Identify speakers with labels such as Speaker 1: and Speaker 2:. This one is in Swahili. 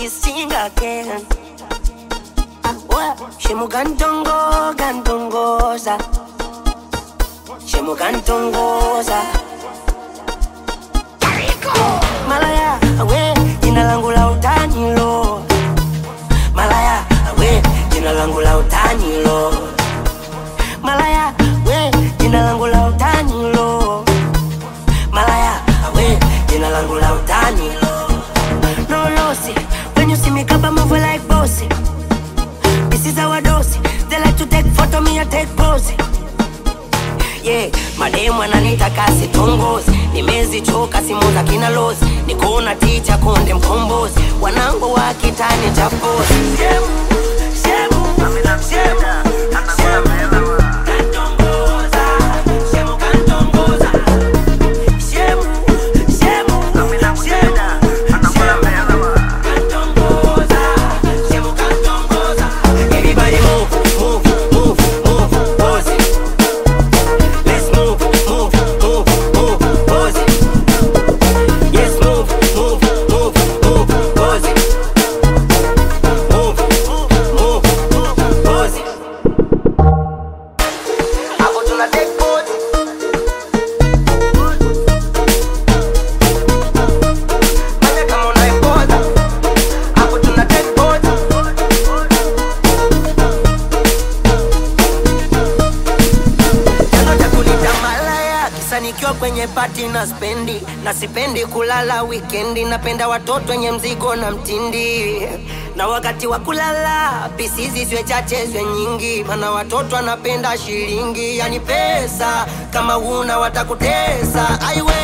Speaker 1: sing again. Shemu gantongo, gantongoza. Shemu gantongoza. Malaya, we, jina langu la utani lo. Malaya, we, jina langu la utani lo. Malaya, we, jina langu la utani lo. Malaya, we, jina langu la utani lo. No lossy, when you see me kaba move like bossy. This is our dose. They like to take photo, me I take pose. Yeah, mademu ananita kasi tongozi, nimezichoka simu za kina lozi, nikuona ticha konde mkombozi, wanangu wa kitani cha pozi. Shemu, shemu, shemu, shemu. Kantongoza, shemu kantongoza. Shemu, shemu, shemu, kantongoza, shemu kantongoza. Everybody move, move, move, move, pose it. Let's move, move, move, move, pose it. Yes, move, move, move, move, pose it. Move, move, move, pose it. Hapo tuna take pose. Fanya kama unaipoza. Hapo tuna take pose. chanzo cha kunita malaya kisa nikiwa kwenye pati na spendi na sipendi kulala wikendi napenda watoto wenye mzigo na mtindi na wakati wa kulala pisizi zwe chache zwe nyingi mana watoto anapenda shilingi yani pesa kama una watakutesa aiwe